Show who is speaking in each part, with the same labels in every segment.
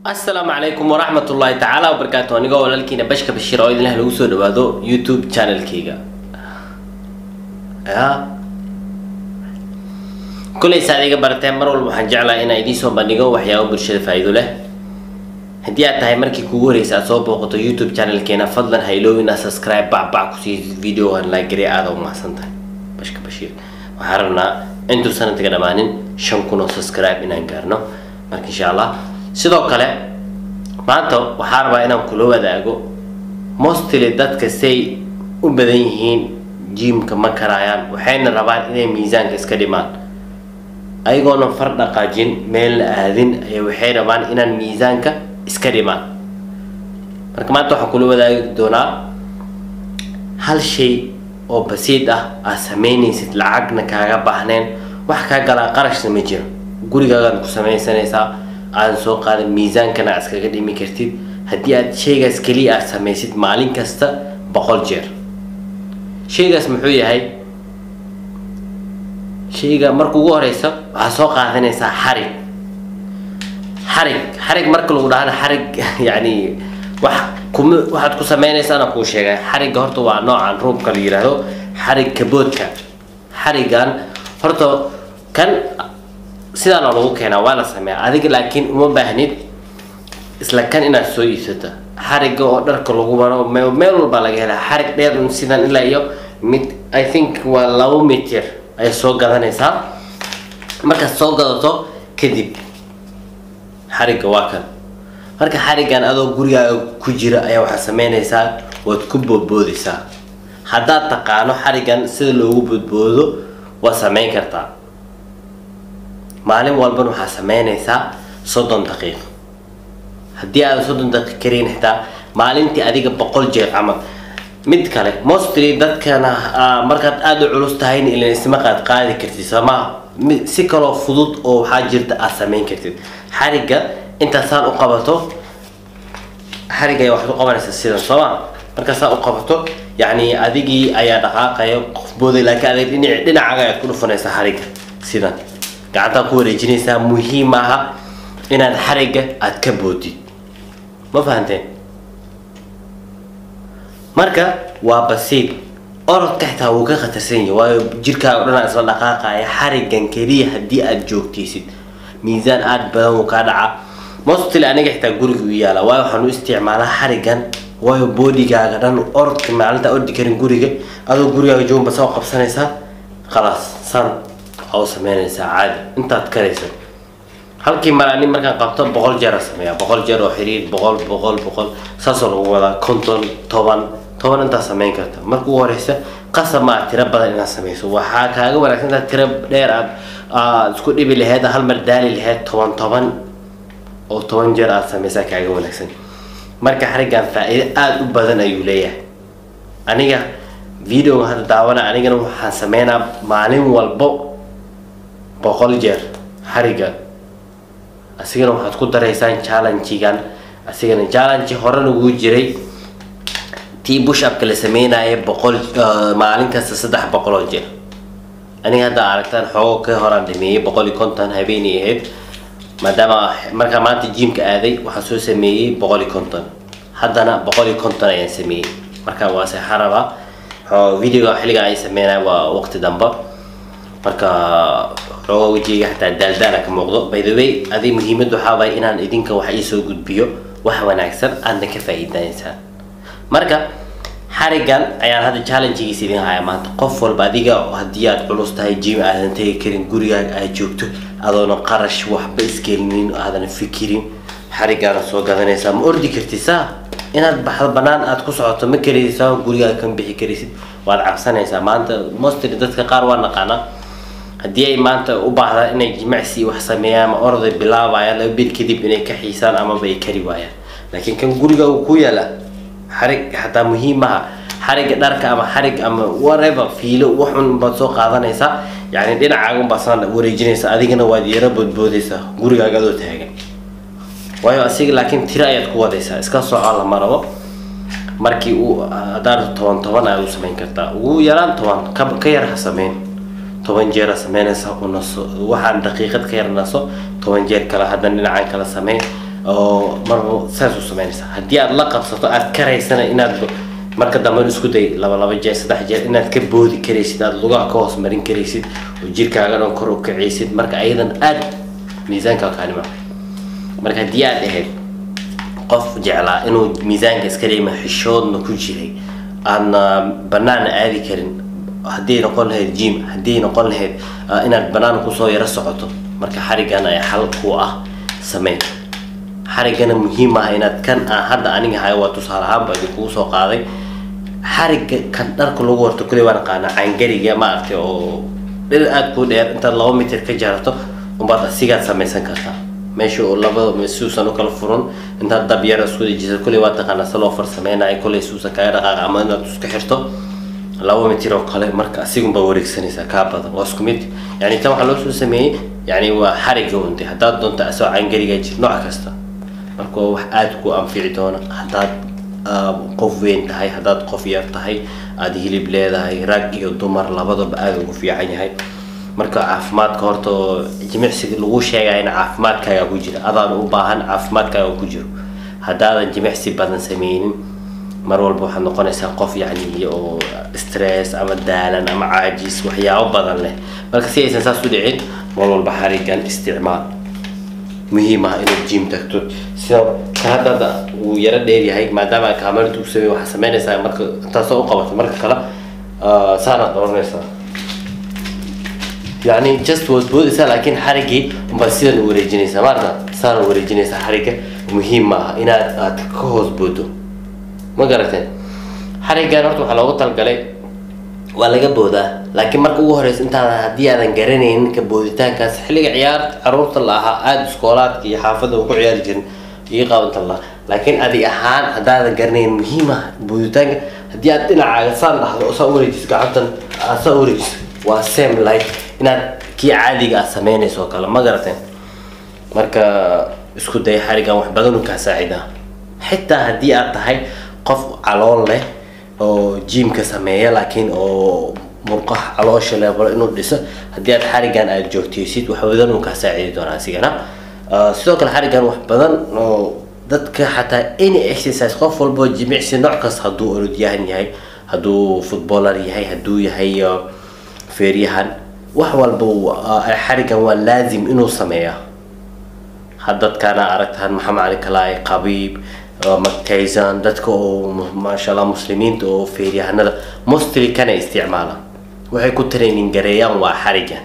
Speaker 1: asalaamu calaykum waraxmat ullaahi tacaala wabarakaatu anigoo walaalkiina bashka bashiir oo idinlah lagu soo dhawaado youtube channelkayga ya kuleysa adiga barateen mar walba waxaan jeclahay inaan idiin soo bandhigo waxyaabo bulshada faa'iido leh haddii aad tahay markii kugu horeysa aad soo booqato youtube channelkeena fadlan haylow inaad subscribe bacbac kusii videogan laagare aada u mahadsan tahay bashka bashiir waxaan rabnaa intuu sanadka dhammaanin shan kun oo subscribe inaan gaarno marka insha allah sidoo kale maanta waxaa rabaa inaan kula wadaago mostly dadka say u badan yihiin jimka ma karaayaan waxayna rabaan inay miisaanka iska dhimaan ayagoona far dhaqaajin meelna aadin ay waxay rabaan inaan miisaanka iska dhimaan marka maanta waxaan kula wadaagi doonaa hal shay oo basiid ah aad sameynaysid lacagna kaaga baahneen wax kaa galaa qarashna ma jiro gurigaagaan ku samaysanaysaa aadan soo qaadan miisaankana aad iskaga dhimi kartid haddii aad shaygaas keliya aad samaysid maalin kasta boqol jeer shaygaas muxuu yahay shayga marka ugu horeysa waxaad soo qaadanaysaa xarig xarig xarig marka lagu dhahana xarig yani wax kuma waxaad ku sameynaysaana kuu sheegay xarigga horta waa noocan ruubka la yidhaahdo xarig kaboodka xariggan horta kan sidaana lagu keenaa waa la sameeyaa adiga laakiin uma baahnid isla kan inaad soo iibsato xarigga oo dharka lagu maro meel walbaa laga helaa xarig dheer sidan ilaa iyo mid i think waa labo mitir ayay soo gadanaysaa markaad soo gadato kadib xarigga waa kan marka xariggan adoo gurigaaga ku jira ayaa waxaad sameynaysaa waad ku boodboodaysaa haddaad taqaano xariggan sida loogu boodboodo waad sameyn kartaa maalin walban waxaad sameynaysaa soddon daqiiqo haddii aadan soddon daqiiq karayn xitaa maalintii adiga boqol jeer camal mid kale mostly dadkana markaad aada u culus tahayna ilan isma qaad qaadi kartid sooma si kaloo fudud oo waxaa jirta aad sameyn kartid xarigga intaad saan u qabato xarigga ayaa waxaad u qabanaysaa sidan sooma markaa saan u qabato yacni adigii ayaa dhaqaaqaya qof booday laakiin adig dhinac dhinacaaga ayaad ku dhufanaysaa xarigga sidan gacantaa ku wareejinaysaa muhiim aha inaad xarigga aada ka boodid ma fahanteen marka waa basiid orodka xitaa wuu ka khatarsan yahay waayo jirkaaga o dhan aa isla dhaqaaqaya xariggan keliya haddii aada joogtaysid miisaan aada badan wuu kaa dhacaa mostly aniga xitaa guriga u yaala waayo waxaan u isticmaalaa xariggan waayo boodigaaga dhan orodka maalinta ordi karin guriga adoo gurigaaga joogba soo qabsanaysaa khalaas san waxaa u sameynaysaa caadi intaad karaysa halkii mar ani markaan qabto boqol jeer a sameeyaa boqol jeer oo xiriir boqol boqol boqol saasoo lagu wadaa konton toban toban intaad sameyn karta marka ugu horeysa qasab maa tiro badan inaad sameyso waxaa kaaga wanaagsan intaad tiro dheer aad aad isku dhibi laheyd hal mar daali laheyd toban toban oo toban jeer aad sameysaa kaaga wanaagsan marka xariggan faa-iido aada u badan ayuu leeyahay aniga videoga hadda daawana anigana waxaan sameynaa maalin walbo boqol jeer xariggan asigana waxaad ku daraysaan challengigan asigana challenge horena wuu jiray tii bush upka la sameynaya boqol maalin kasta saddex boqoloo jeer aniga hadda aragtaan xoogo ka horaan dhameeyey boqol iyo konton habeenay ahayd maadaama markaa maanta jimka aaday waxaan soo sameeyey boqol iyo konton haddana boqol iyo konton ayaan sameeyey marka waa seexan rabaa videoga xilliga ay sameynaya waa waqti damba marka xooga wejigayga xataa daaldaala ka muuqdo by the way adi muhiimad waxaa waaya inaan idinka wax iisoo gudbiyo wax wanaagsan aadna ka faa'iidanaysaan marka xariggan ayaan hadda challengegiisa idin haya maanta qof walba adiga haddii aad culus tahay jim aadan tegi karin gurigaaga aad joogto adoona qarash waxba isgelinin aadan fikirin xariggaana soo gadanaysaa ma ordi kartid saa inaad baxdo banaan aad ku socoto ma karaysaa gurigaaga kama bixi karaysid waad cabsanaysaa maanta mostly dadka qaar waa naqaanaa haddii ay maanta u baahdaan inay jimacsi wax sameeyaan ama orday bilaabayaan laba bil kadib inay ka xiisaan amaba ay kari waayaan laakiin kan guriga uu ku yaala xarig xataa muhiim maha xarigga dharka ama xarig ama whatever fiilo waxun baad soo qaadanaysaa yacni dhinacaaga unbaad saan wareejinaysa adigana waad yaro boodboodaysaa gurigaaga adoo taagan waayo asiga laakiin tiro ayaad ku wadaysaa iska soco lama rabo markii uu haddaad toban toban ayaad u samayn kartaa ugu yaraan toban ka ka yar ha sameyn toban jeer sameynaysa u naso waxaan daqiiqad ka yar naso toban jeer kale haddana dhinacan kala sameyn oo mar saas u samaynaysaa haddii aad la qabsato aad karaysana inaad marka dambe isku day laba laba jeer saddex jeer inaad ka boodi karaysid aad lugaha ka hoos marin karaysid oo jirkaaga dhan kor u kacaysid marka ayadan aad miisaanka kaanima marka haddii aad ahayd qof jeclaa inuu miisaanka iska dhima xishoodna ku jiray aadna banaana aadi karin haddii noqon lahayd jim haddii noqon lahayd ah, inaad banaan kusoo yaro socoto marka xarigan ay xal ku ah sameyn xarigana muhiim ah inaad kan ah hadda aniga hayo waa tusaale ahaan baa idinkugu soo qaaday xariga kan dharka lagu warto kuley waan aqaana cangariga maaragtay oo dhir aad ku dheer intaad laba mitir ka jarato umbaad asigaad samaysan kartaa meesha oo labada suusan u kala furan intaad dab yar isku dejisa kuley waa taqaanaa se loo farsameynayo kuley suusan kaga dhaqaaqa ama inaad isku xirto laba mitir oo kale marka asigunbaa wareegsanaysaa kaa badan waa isku mid yani tan waxaa loo soo sameeyey yani waa xariga unte haddaad doonto asoo cangariga jir nooc kasta marka waa wax aada ku anfici doona haddaad ah, qof weyn tahay haddaad qof yar tahay aada hilib leedahay rag iyo dumar labadaba aada ugu fiican yahay marka caafimaadka horta oo jimicsiga lagu sheegaya in caafimaadkaaga ku jira adaan u baahan caafimaadkaaga ku jiro haddaadan jimicsi badan sameynin mar walba waxaad noqonaysaa qof yacni oo stress ama daalan ama caajis waxyaabo badan leh marka si aysan saas u dhicin mar walba xarigan isticmaal muhiim ah inaad jim tagto sida ka hadda uu yaro dheer yahay maadaama kaamarada u sameey waxaa sameynaysaa marka intaasoo u qabato marka kale ah, saanaad oranaysaa يعني just was boodaysaa laakiin xarigii unbaa sidan u wareejinaysaa maarta saan u wareejinaysaa xariga muhiim maaha inaad aad ka hoos boodo ma garateen xarigan horta waxaa loogu talgalay waa laga boodaa laakiin marka ugu horeysa intaadan haddii aadan garanaynin ka booditaankaas xilliga ciyaarta caruurta la ahaa aada iskoolaadka iyo xaafadda uu ku ciyaari jirin iyo qaabanta la laakiin adi ahaan haddaadan garanaynin muhiim ah booditaanka haddii aad dhinacaaga saan dhahdo oo saa u wareejiso gacantan aad saa u wareejiso waa same like inaad kii caadiga aad sameynayso oo kale ma garateen marka isku day xarigan wax badan u kaa saacidaa xitaa haddii aad tahay qof calool leh oo jiimka sameeya laakiin oo murqaha caloosha leebalo inuu dhiso haddii aad xarigan aad joogtaysid wax badan uu kaa saacidi doonaa asigana Ah, sidoo kale xarigan wax badan oo dadka xataa any exercise qof walbo jimicsi nooc kasta hadduu orodyahan yahay hadduu footballer yahay hadduu yahay ah, feeryahan wax walba uu- ah, xarigan waa laazim inuu sameeyaa haddadkaana aragtaan maxamed cali kalaay qabiib mactaysan dadka oo mu- maasha allah muslimiinta oo feeryahanada mostly kana isticmaala waxay ku training gareeyaan waa xarigan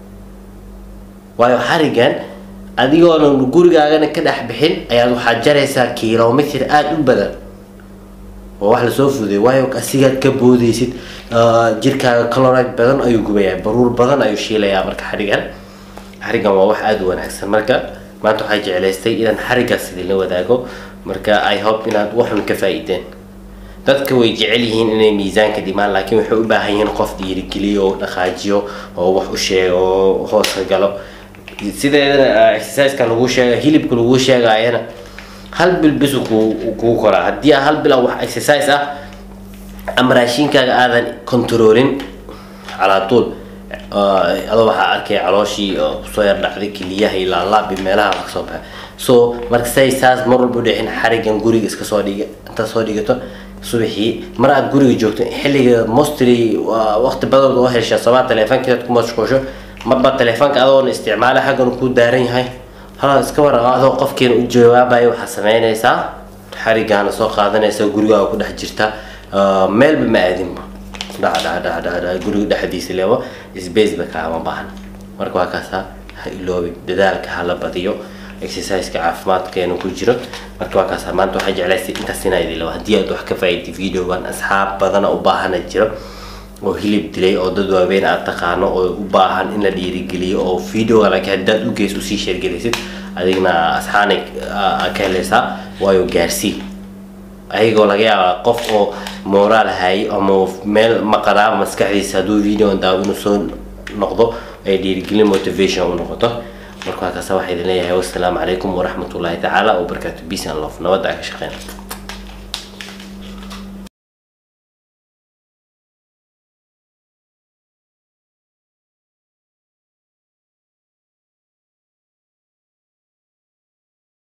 Speaker 1: waayo xarigan adigoonan gurigaagana ka dhex bixin ayaad waxaad jaraysaa kilomitr aada u badan waa wax lasoo fuday waayo asigaad ka boodaysid ah, jirkaaga calorite badan ayuu gubayaa baruur badan ayuu shiilayaa marka xarigan xarigan waa wax aada u wanaagsan marka maanta waxaa jeclaystay inaan xarigaas idinla wadaago marka i hope inaad waxun ka faa'iideen dadka way jecel yihiin inay miisaanka dhimaan laakiin waxay u baahan yihiin qof dhiirigeliyo oo dhaqaajiyo oo wax u sheego oo hooska galo sideedana ah, exerciseka lagu sheega hilibka lagu sheegayana hal bil bisu kuu kuu koraa haddii aa hal bil aan wax exercise ah ama raashinkaaga aadan controlin calaa tuul ah, adoo waxaa arkaya calooshii oo kusoo yar dhacday keliyaha iyo laalaab iyo meelaha wax kasoo baxa so marka say saas mar walba u dhicin xarigan guriga iska soo dhiga intaad soo dhigato subaxii mar aad guriga joogto xilliga mostly waa waqti badan oo hesha sabaa teleefonkeed ku mashquusho marba teleefonka adoona isticmaala xaggan kuu daaran yahay hala iska war adoo qofkeena u jawaabayo waxaa sameynaysaa xarigaana soo qaadanaysa gurigaaga ku dhex jirta Ah, meelba ma aadinba dhac dhac dhac dhac dhac guriga dhexdiisa leebo space ba kaama baahna marka waa kaasaa ha iloobin dadaalka ha la badiyo exerciseka caafimaadkeena ku jiro marka waa kaasaa maanta waxaa jeclaystay intaas inaa idin labo haddii aad wax ka faa'iday videogan asxaab badana u baahana jiro oo hilib dilay oo dad waaweyn aad taqaano oo u baahan in la dhiirigeliyo oo videoga laakiin haddaad u geys usii sheergelaysid adigna asxaanay aa ka helaysaa waayo gaarsii ayagoo laga yaabaa qof oo moraal hayay ama meel maqanaa maskaxdiisa hadduu videoan daawo inuu soo noqdo ay dhiirigelin motivation u noqoto marka waa kaasa waxaa idin leeyahay wassalaamu calaykum waraxmatullaahi tacaala wabarakaatu peace and love nabadda aan ka shaqeyna